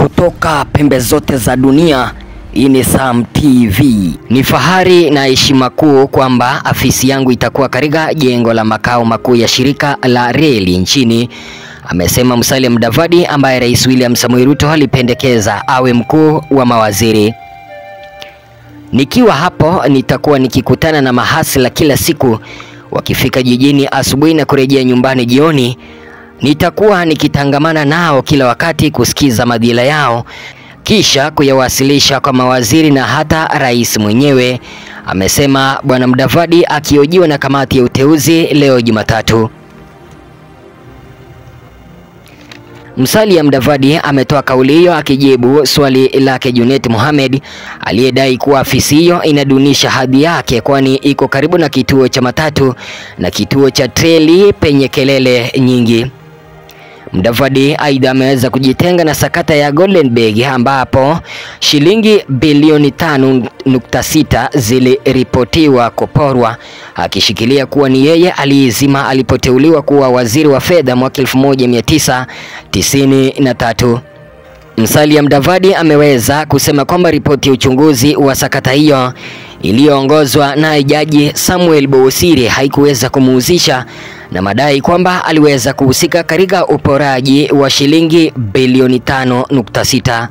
kutoka pembe zote za dunia. Hii ni Sam TV. Ni fahari na heshima kuu kwamba afisi yangu itakuwa katika jengo la makao makuu ya shirika la reli nchini, amesema Musalia Mudavadi ambaye Rais William Samoei Ruto alipendekeza awe mkuu wa mawaziri. Nikiwa hapo nitakuwa nikikutana na mahasla kila siku, wakifika jijini asubuhi na kurejea nyumbani jioni. Nitakuwa nikitangamana nao kila wakati kusikiza madhila yao kisha kuyawasilisha kwa mawaziri na hata rais mwenyewe, amesema Bwana Mudavadi akihojiwa na kamati ya uteuzi leo Jumatatu. Musalia Mudavadi ametoa kauli hiyo akijibu swali lake Junet Mohamed aliyedai kuwa afisi hiyo inadunisha hadhi yake kwani iko karibu na kituo cha matatu na kituo cha treli penye kelele nyingi. Mudavadi aidha ameweza kujitenga na sakata ya Golden Bag ambapo shilingi bilioni 5.6 ziliripotiwa kuporwa, akishikilia kuwa ni yeye aliizima alipoteuliwa kuwa waziri wa fedha mwaka 1993. Musalia Mudavadi ameweza kusema kwamba ripoti ya uchunguzi wa sakata hiyo iliyoongozwa na Jaji Samuel Bousiri haikuweza kumuhusisha na madai kwamba aliweza kuhusika katika uporaji wa shilingi bilioni 5.6.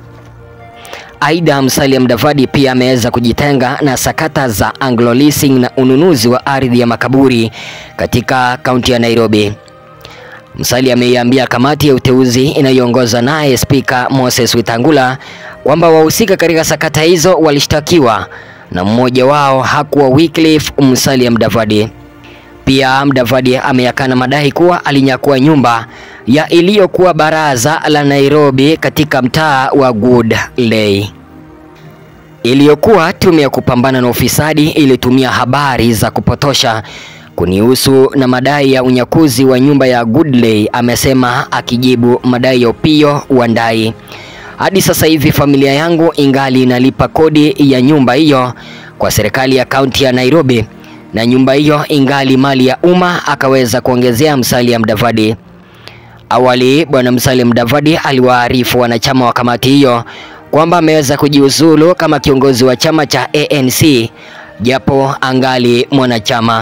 Aidha, Musalia Mudavadi pia ameweza kujitenga na sakata za Anglo Leasing na ununuzi wa ardhi ya makaburi katika kaunti ya Nairobi. Musalia ameiambia kamati ya uteuzi inayoongozwa naye Spika Moses Wetangula kwamba wahusika katika sakata hizo walishtakiwa na mmoja wao hakuwa Wycliffe Musalia Mudavadi. Pia Mudavadi ameyakana madai kuwa alinyakua nyumba ya iliyokuwa baraza la Nairobi katika mtaa wa Woodley. Iliyokuwa tume ya kupambana na ufisadi ilitumia habari za kupotosha kunihusu na madai ya unyakuzi wa nyumba ya Woodley, amesema akijibu madai ya Opiyo Wandayi. Hadi sasa hivi familia yangu ingali inalipa kodi ya nyumba hiyo kwa serikali ya kaunti ya Nairobi na nyumba hiyo ingali mali ya umma, akaweza kuongezea Musalia Mudavadi. Awali bwana Musalia Mudavadi aliwaarifu wanachama wa kamati hiyo kwamba ameweza kujiuzulu kama kiongozi wa chama cha ANC japo angali mwanachama.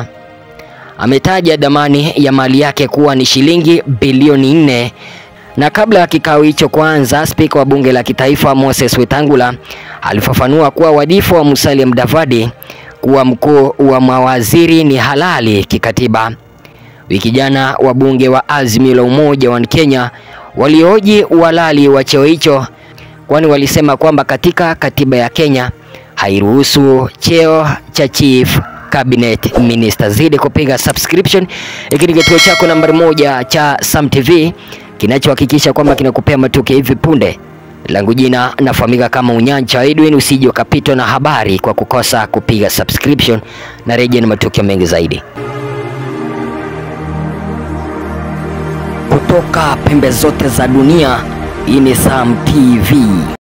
Ametaja dhamani ya mali yake kuwa ni shilingi bilioni nne na kabla ya kikao hicho kuanza, spika wa bunge la kitaifa Moses Wetangula alifafanua kuwa wadhifa wa Musalia Mudavadi kuwa mkuu wa mawaziri ni halali kikatiba. Wiki jana wabunge wa Azimio la Umoja wa Kenya walioji uhalali wa cheo hicho, kwani walisema kwamba katika katiba ya Kenya hairuhusu cheo cha chief cabinet minister. Zidi kupiga subscription, hiki ni kituo chako nambari moja cha Sam TV kinachohakikisha kwamba kinakupea matukio hivi punde. Langu jina nafahamika kama Unyancha Edwin. Usije ukapitwa na habari kwa kukosa kupiga subscription, na rejea na matukio mengi zaidi kutoka pembe zote za dunia. Hii ni Sam TV.